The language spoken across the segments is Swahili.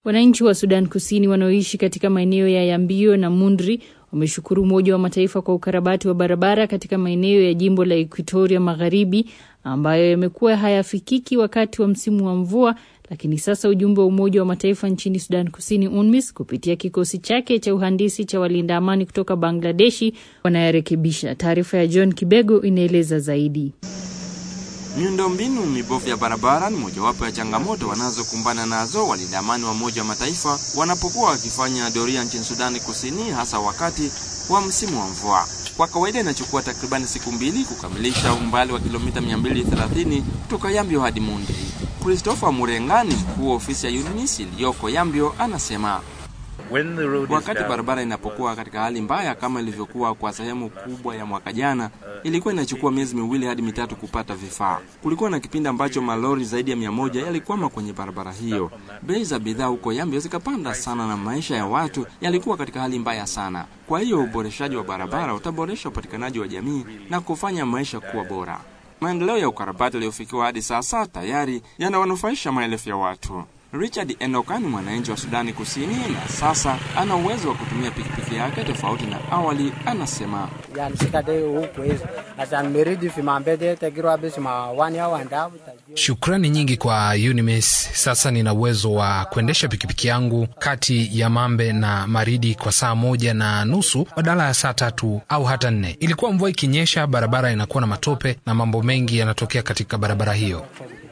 Wananchi wa Sudan Kusini wanaoishi katika maeneo ya Yambio na Mundri wameshukuru Umoja wa Mataifa kwa ukarabati wa barabara katika maeneo ya jimbo la Equatoria Magharibi ambayo yamekuwa hayafikiki wakati wa msimu wa mvua, lakini sasa ujumbe wa Umoja wa Mataifa nchini Sudan Kusini, UNMISS, kupitia kikosi chake cha uhandisi cha walinda amani kutoka Bangladeshi wanayarekebisha. Taarifa ya John Kibego inaeleza zaidi. Miundombinu mibovu ya barabara ni mojawapo ya changamoto wanazokumbana nazo walinda amani wa Umoja wa Mataifa wanapokuwa wakifanya doria nchini Sudani Kusini, hasa wakati wa msimu wa mvua. Kwa kawaida inachukua takribani siku mbili kukamilisha umbali wa kilomita 230 kutoka Yambio hadi Mundri. Christopher Murengani, mkuu wa ofisi ya UNMISS iliyoko Yambio, anasema wakati barabara inapokuwa katika hali mbaya kama ilivyokuwa kwa sehemu kubwa ya mwaka jana, ilikuwa inachukua miezi miwili hadi mitatu kupata vifaa. Kulikuwa na kipindi ambacho malori zaidi ya mia moja yalikwama kwenye barabara hiyo. Bei za bidhaa huko Yambio zikapanda sana na maisha ya watu yalikuwa katika hali mbaya sana. Kwa hiyo uboreshaji wa barabara utaboresha upatikanaji wa jamii na kufanya maisha kuwa bora. Maendeleo ya ukarabati yaliyofikiwa hadi sasa tayari yanawanufaisha maelfu ya watu. Richard Enoka ni mwananchi wa Sudani Kusini na sasa ana uwezo wa kutumia pikipiki yake tofauti na awali. Anasema shukrani nyingi kwa UNMISS. Sasa nina uwezo wa kuendesha pikipiki yangu kati ya Mambe na Maridi kwa saa moja na nusu badala ya saa tatu au hata nne. Ilikuwa mvua ikinyesha, barabara inakuwa na matope na mambo mengi yanatokea katika barabara hiyo.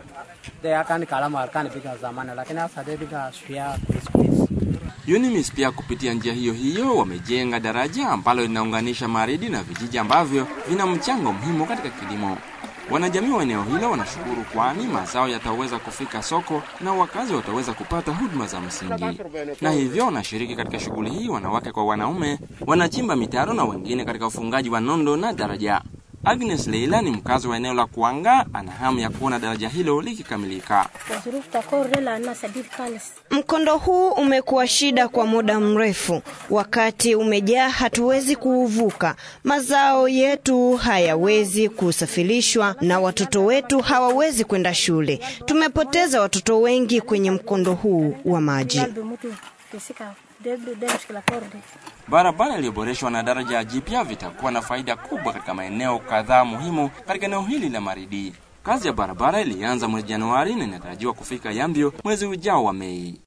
UNMISS pia kupitia njia hiyo hiyo wamejenga daraja ambalo linaunganisha Maridi na vijiji ambavyo vina mchango muhimu katika kilimo. Wanajamii wa eneo hilo wanashukuru, kwani mazao yataweza kufika soko na wakazi wataweza kupata huduma za msingi, na hivyo wanashiriki katika shughuli hii. Wanawake kwa wanaume wanachimba mitaro na wengine katika ufungaji wa nondo na daraja. Agnes Leila ni mkazi wa eneo la Kuanga, ana hamu ya kuona daraja hilo likikamilika. Mkondo huu umekuwa shida kwa muda mrefu. Wakati umejaa, hatuwezi kuuvuka. Mazao yetu hayawezi kusafirishwa na watoto wetu hawawezi kwenda shule. Tumepoteza watoto wengi kwenye mkondo huu wa maji. Barabara iliyoboreshwa na daraja jipya vitakuwa na faida kubwa katika maeneo kadhaa muhimu katika eneo hili la Maridi. Kazi ya barabara ilianza mwezi Januari na inatarajiwa kufika Yambio mwezi ujao wa Mei.